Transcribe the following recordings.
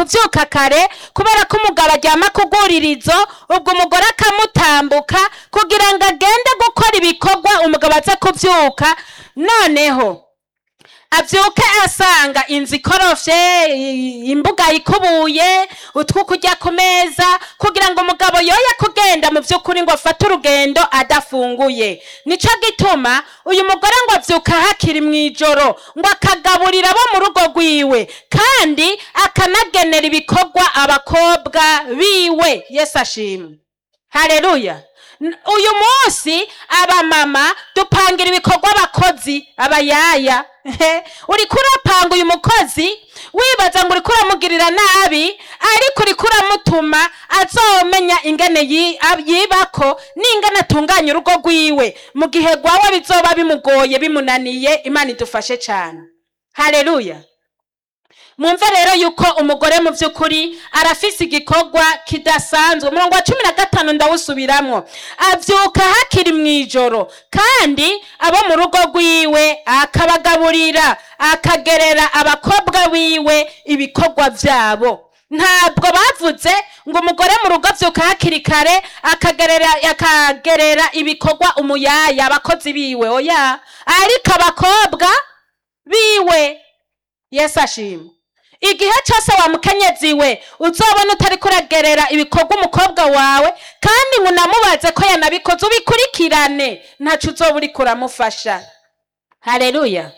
kuvyuka kare kubera ko umugabo aryama ku rwuririzo ubwo umugore akamutambuka kugira ngo agende gukora ibikorwa umugabo aze kuvyuka noneho avyuke asanga inzu ikorofye i- imbuga ikubuye utwo kurya ku meza kugira ngo umugabo yoye kugenda mu vy'ukuri ngo afate urugendo adafunguye nico gituma uyu mugore ngo avyuka hakiri mw'ijoro ngo akagaburira abo mu rugo rwiwe kandi akanagenera ibikorwa abakobwa biwe yesu ashimwe haleluya N- uyu munsi abamama dupangira ibikorwa abakozi abayaya He, uriko urapanga uyu mukozi wibaza ngo uriko uramugirira nabi ariko uriko uramutuma azomenya ingene yi- ab- yibako n'ingene atunganya urugo rwiwe mu gihe rwawe bizoba bimugoye bimunaniye imana idufashe cane haleluya mwumve rero yuko umugore mu by'ukuri arafise igikorwa kidasanzwe umurongo wa cumi na gatanu ndawusubiramwo avyuka hakiri mw'ijoro kandi abo mu rugo rwiwe akabagaburira akagerera abakobwa biwe ibikorwa vyabo ntabwo bavuze ngo umugore mu rugo avyuka hakiri kare akagerera akagerera ibikorwa umuyaya abakozi biwe oya ariko abakobwa biwe yesu ashimwe igihe cyose wa mukenyezi we uzobona utari kuragerera ibikorwa umukobwa wawe kandi ngo unamubaze ko yanabikoze ubikurikirane ntaco uzoba uriko uramufasha haleluya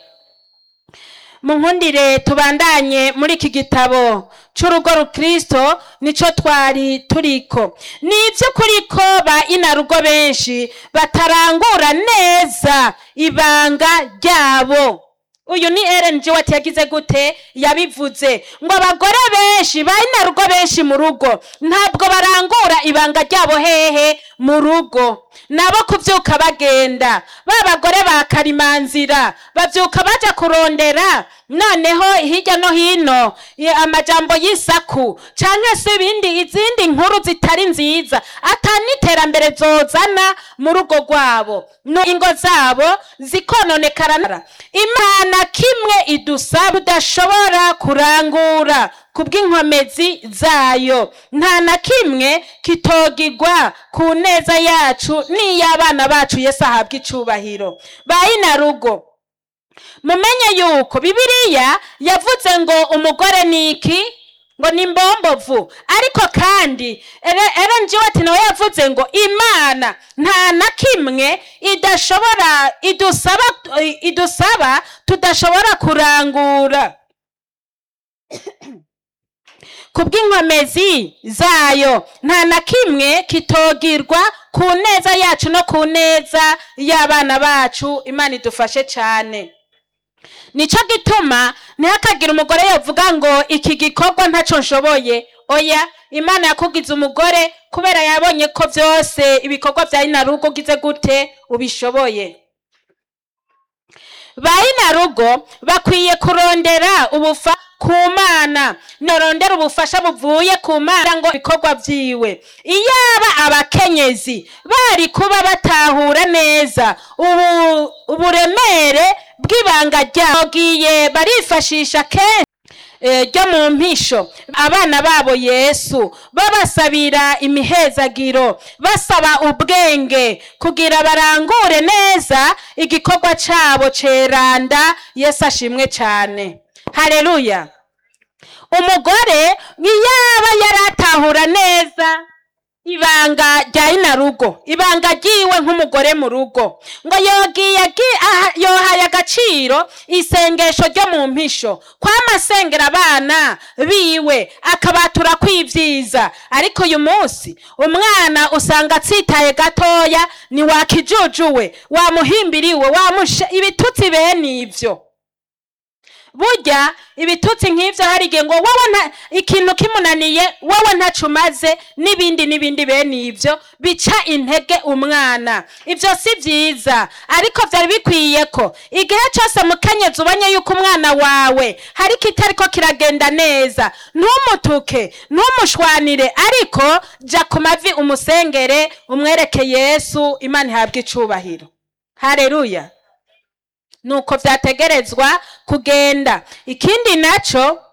munkundire tubandanye muri iki gitabo c'urugo rukristo nico twari turiko ni ivy'ukuri ko ba inarugo benshi batarangura neza ibanga ryabo uyu ni Ellen G wati yagize gute yabivuze ngo abagore benshi ba inarugo benshi mu rugo ntabwo barangura ibanga ryabo hehe mu rugo nabo kuvyuka bagenda ba bagore ba karimanzira bavyuka baja kurondera noneho hirya no hino ye- amajambo y'isaku canke se ibindi izindi nkuru zitari nziza ata n'iterambere zozana mu rugo rwabo no ingo zabo zikononekara imana kimwe idusaba udashobora kurangura kubw'inkomezi zayo nta na kimwe kitogigwa ku neza yacu n'iy'abana bacu yesu ahabwa icubahiro bayina rugo mumenye yuko bibiliya yavuze ngo umugore ni iki ngo ni mbombovu ariko kandi Ellen G White nawe yavuze ngo imana nta na kimwe idashobora idusaba idusaba tudashobora kurangura kubw'inkomezi zayo nta na kimwe kitogirwa ku neza yacu no ku neza y'abana bacu imana idufashe cyane nico gituma ntihakagira umugore yovuga ngo iki gikorwa ntaco nshoboye oya imana yakugize umugore kubera yabonye ko vyose ibikorwa vya inarugo ugize gute ubishoboye ba inarugo bakwiye kurondera ubufa ku mana norondera ubufasha buvuye ku mana ngo ibikorwa vyiwe iyaba abakenyezi bari kuba batahura neza ubu uburemere bw'ibanga ryabo giye barifashisha kenshi eh, ryo mu mpisho abana babo yesu babasabira imihezagiro basaba ubwenge kugira barangure neza igikorwa cabo ceranda yesu ashimwe cane haleluya umugore iyaba yaratahura neza ibanga rya inarugo ibanga ryiwe nk'umugore mu rugo ngo yogiye agi- aha- yohaye agaciro isengesho ryo mu mpisho kwamasengera abana biwe akabatura kwivyiza ariko uyu munsi umwana usanga atsitaye gatoya ni wakijujuwe wamuhimbiriwe wamushe ibitutsi bene ivyo burya ibitutsi nk'ivyo hari igihe ngo wowe nta ikintu kimunaniye wowe ntaco umaze n'ibindi n'ibindi bene ivyo bica intege umwana ivyo si vyiza ariko vyari bikwiye ko igihe cose mukenyezi ubonye yuko umwana wawe hari kitariko kiragenda neza ntumutuke ntumushwanire ariko ja ku mavi umusengere umwereke yesu imana ihabwe icubahiro haleluya nuko vyategerezwa kugenda ikindi naco